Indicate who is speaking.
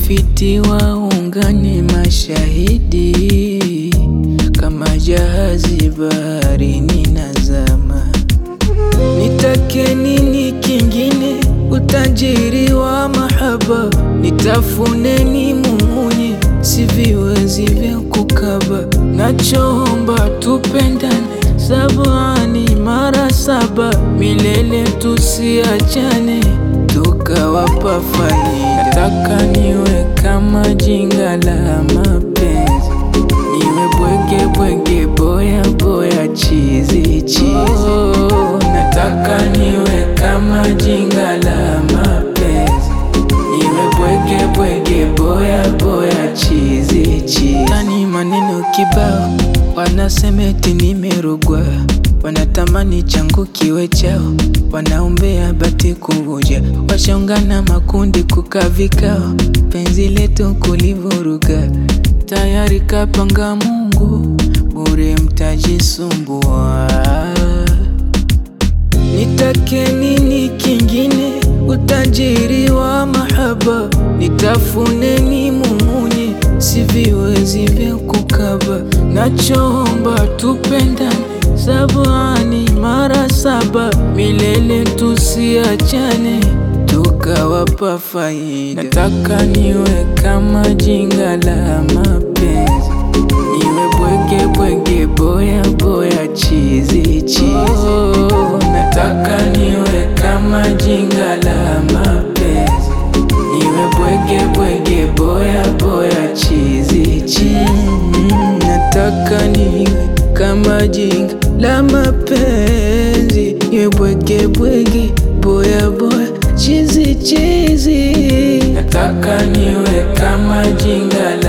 Speaker 1: fiti waungane mashahidi, kama jahazi baharini nazama. Nitake nini kingine? Utajiri wa mahaba, nitafune ni mumunye, siviwezi vya kukaba. Nachoomba tupendane, sabani mara saba, milele tusiachane, tukawapa faida. Nataka niwe kama jinga la mapenzi, niwe bwege bwege, boya boya, chizi chizi. Oh, nataka niwe kama jinga la mapenzi, niwe bwege bwege, boya boya, chizi chizi. Tani maneno kibao, wanasema eti nimerogwa, wanatamani changu kiwe chao, wanaombea bati kuvuja, washaungana makundi kukaa vikao, penzi letu kulivuruga, tayari kapanga Mungu, bure mtajisumbua. Nitake nini kingine? Utajiri wa mahaba, nitafune ni mumunye, siviwezi vya kukaba. Nachoomba tupendane, sabani mara saba, milele tusiachane, tukawapa faida. Nataka niwe kama jinga la mapenzi, niwe bwege bwege, boya boya, chizi chizi. Oh, nataka niwe kama jinga la mapenzi, niwe bwege bwege, boya boya, chizi chizi. Mm, nataka niwe kama jinga la mapenzi, niwe bwege bwege, boya boya, chizi chizi. Nataka niwe kama jinga